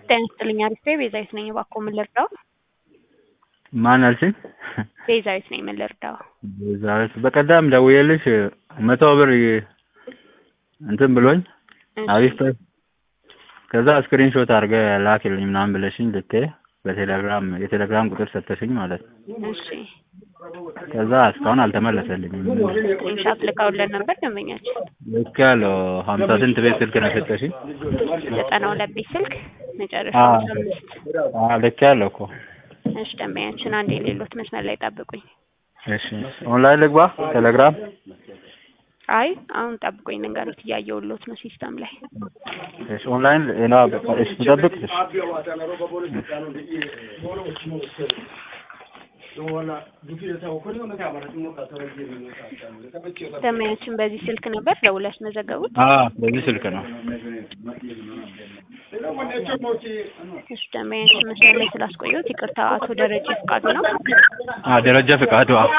ጤና ይስጥልኝ አሪፍ ነኝ። ቤዛዊት ነኝ። እባክዎ ምን ልርዳው? ማን አልሽኝ? ቤዛዊት ነኝ። ምን ልርዳው? ቤዛዊት በቀደም ደውዬልሽ መቶ ብር እንትን ብሎኝ አሪፍ ተ ከዛ ስክሪን ሾት አድርገህ ላክልኝ ምናምን ብለሽኝ ልኬ በቴሌግራም የቴሌግራም ቁጥር ሰጠሽኝ ማለት ነው። እሺ ከዛ እስካሁን አልተመለሰልኝም። ስክሪንሻት ልካውልን ነበር ደንበኛችን። ልክ ያለው ሀምሳ ስንት ቤት ስልክ ነው የሰጠሽኝ? ዘጠና ሁለት ቤት ስልክ መጨረሻ አዎ። አምሳ አምስት አዎ ልክ ያለው እኮ። እሺ ደንበኛችን አንድ የሌሎት መስመር ላይ ጠብቁኝ። እሺ ኦንላይን ልግባ ቴሌግራም? አይ አሁን ጠብቁኝ ልንገሩት እያየሁሎት ነው ሲስተም ላይ እሺ ኦንላይን ሌላ እሺ ልጠብቅ? እሺ ደንበኛችን በዚህ ስልክ ነበር ደውለሽ መዘገቡት? አዎ በዚህ ስልክ ነው። እሺ ደንበኛችን መስመር ላይ ስላስቆየሁት ይቅርታ። አቶ ደረጀ ፍቃዱ ነው። አዎ ደረጃ ፍቃዱ አዎ።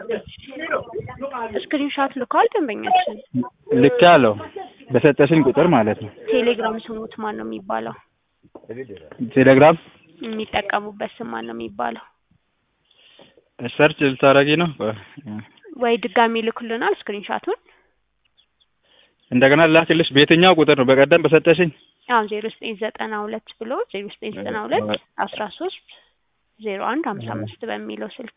ስክሪንሻት ልከዋል ደንበኛችን። ልክ ያለው በሰጠሽኝ ቁጥር ማለት ነው። ቴሌግራም ስሙት ማን ነው የሚባለው? ቴሌግራም የሚጠቀሙበት ስም ማን ነው የሚባለው? ሰርች ልታረጊ ነው? ወይ ድጋሚ ልኩልናል ስክሪንሻቱን። እንደገና ላክልሽ። በየትኛው ቁጥር ነው? በቀደም በሰጠሽኝ አሁን ዜሮ ዘጠኝ ዘጠና ሁለት ብሎ ዜሮ ዘጠኝ ዘጠና ሁለት አስራ ሶስት ዜሮ አንድ ሀምሳ አምስት በሚለው ስልክ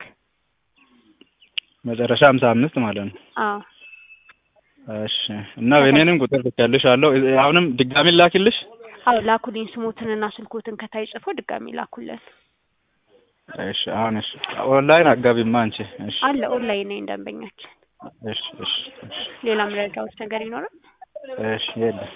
መጨረሻ ሀምሳ አምስት ማለት ነው። አዎ እሺ እና የኔንም ቁጥር ልኬልሽ አለው። አሁንም ድጋሚ ላክልሽ? አዎ ላኩልኝ። ስሞትንና ስልኮትን ከታይ ጽፎ ድጋሚ ላኩልን። እሺ አሁን እሺ ኦንላይን አጋቢማ አንቺ። እሺ አለ ኦንላይን ነኝ ደንበኛችን። እሺ እሺ እሺ ሌላ ምረዳዎች ነገር ይኖራል? እሺ የለም